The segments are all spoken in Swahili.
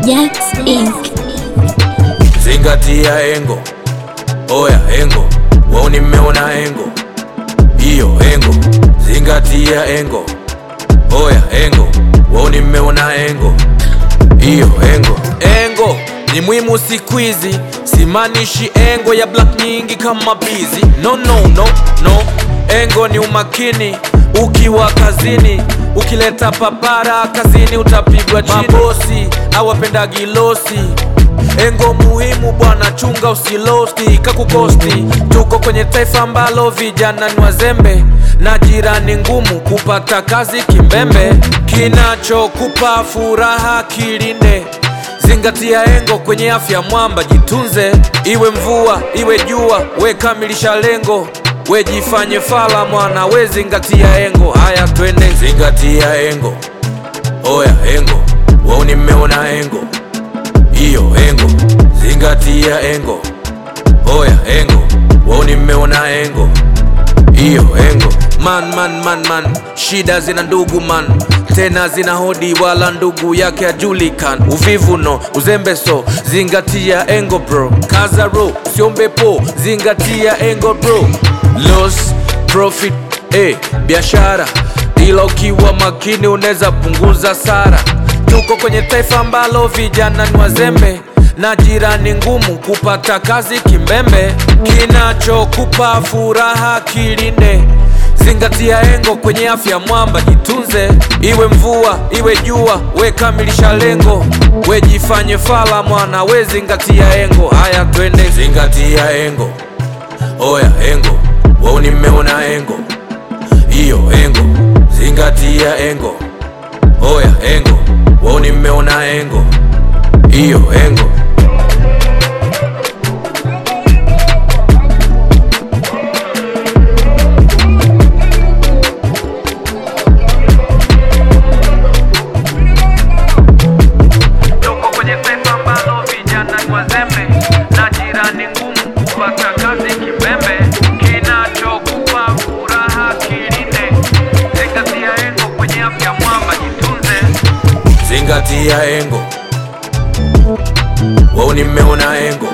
Jax Inc. Zingatia engo, oya engo, wao nimeona engo, hiyo engo. Zingatia engo, oya engo, wao nimeona engo, hiyo engo. Engo ni muhimu siku hizi, simaanishi engo ya black nyingi kama bizi. No, no, no, no. Engo ni umakini ukiwa kazini, ukileta papara kazini utapigwa chini. Mabosi awapendagi losi Engo muhimu bwana, chunga usilosti kakukosti. Tuko kwenye taifa ambalo vijana ni wazembe na jirani ngumu kupata kazi kimbembe. Kinachokupa furaha kilinde, zingatia engo kwenye afya mwamba, jitunze. Iwe mvua iwe jua, we kamilisha lengo, we jifanye fala mwana, we zingatia engo. Haya twende, zingatia engo, oya engo, wao nimeona engo hiyo engo, zingatia engo, oya engo, wao nimeona engo, hiyo engo. Man, man, man, man, shida zina ndugu man, tena zina hodi, wala ndugu yake ajulikan. Uvivu no, uzembe so, zingatia engo bro, kaza ro, usiombe po, zingatia engo bro, loss profit eh, biashara ila ukiwa makini unaweza punguza sara. Tuko kwenye taifa ambalo vijana ni wazembe na jirani ngumu kupata kazi kimbembe. Kinachokupa furaha kilinde, zingatia engo kwenye afya mwamba, jitunze. Iwe mvua iwe jua, we kamilisha lengo, we jifanye fala mwana, we zingatia engo. Haya twende, zingatia engo, oya engo, wao nimeona engo, hiyo engo, zingatia engo, oya engo, wao nimeona engo, hiyo engo. Tuko kwenye taifa ambalo vijana ni wazembe na jirani ngumu kupata kazi kimbembe. Kinachokupa furaha kilinde, zingatia engo kwenye afya mwamba, jitunze. Zingatia engo, wao nimeona engo.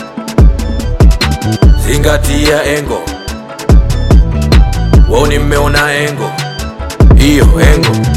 Zingatia engo, wao nimeona engo, hiyo engo.